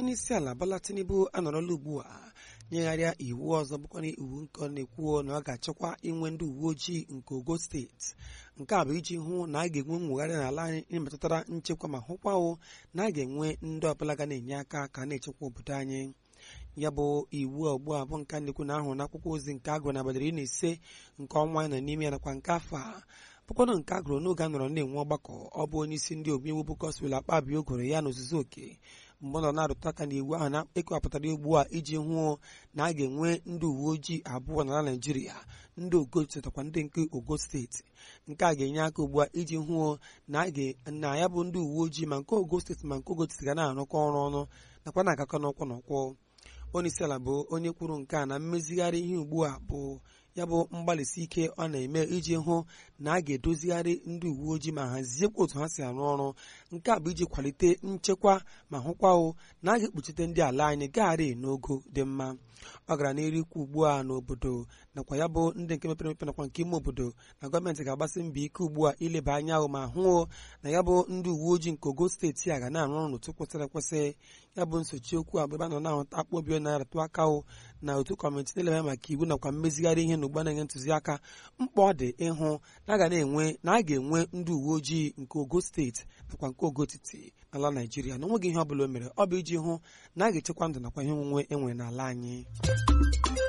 onyeisi ala Bola Tinubu anọrọla ugbu a nyegharịa iwu ọzọ bụkwana iwu nke ọ na-ekwu na ọ ga-achịkwa inwe ndị uwe ojii nke Ogo steeti nke a bụ iji hụ na a ga-enwe mwegharị n'ala anyị ịmetụtara nchekwa ma hụkwawo na a ga-enwe ndị ọbụla ga na-enye aka ka na-echekwa obodo anyị ya bụ iwu ugbu a bụ nke a na-ekwu na ahụrụ n'akwụkwọ ozi nke agụrụ na abalị iri na ise nke ọnwa anyị nọ n'ime ya nakwa nke afọ a bụkwanụ nke a gụrụ n'oge a nọrọ na-enwe ọgbakọ ọ bụ onye isi ndị omeiwu bụ Godswill Akpabio gụrụ ya n'ozuzu oke mgbe ọ nọ na-arụtụ aka na iwu ahụ na-ekewapụtara ugbu a iji hụ na a ga-enwe ndị uwe ojii abụọ n'ala Naịjirịa ndị ogo chetakwa ndị nke ogo steeti nke a ga-enye aka ugbu a iji hụ na ya bụ ndị uwe ojii ma nke ogo steeti ma nke ogo steeti ga na-arụkọ ọrụ ọnụ nakwa na-agakọ n'ụkwụ n'ụkwụ onye isi ala bụ onye kwuru nke a na mmezigharị ihe ugbu a bụ ya bụ mgbalịsi ike ọ na-eme iji hụ na a ga-edozigharị ndị uwe ojii ma haziekwa otu ha si arụ ọrụ nke a bụ iji kwalite nchekwa ma hụkwao na a ga-ekpuchite ndị ala anyị gagharị n'ogo dị mma ọ gara n'iru ikwu ugbu a n'obodo nakwa ya bụ ndị nke mepere emepe nakwa nke ime obodo na gọọmenti ga-agbasi mbọ ike ugbu a ileba anya ahụ ma hụ na ya bụ ndị uwe ojii nke ogo steeti a ga na-arụ ọrụ n'otu kwesịrị ekwesị ya bụ nsochi okwu a bụ ebe a nọ na-ahụta akpọ obi na-aratụ aka na otu kọmitii na-eleba maka iwu nakwa mmezigharị ihe na ugbu na-enye ntụziaka mkpa ọ dị ịhụ na a ga na-enwe na a ga-enwe ndị uwe ojii nke ogo steeti nakwa nke ogo etiti n'ala Naịjirịa na onweghị ihe ọ bụla o mere ọ bụ iji hụ na a ga-echekwa ndụ nakwa ihe onwunwe enwere n'ala anyị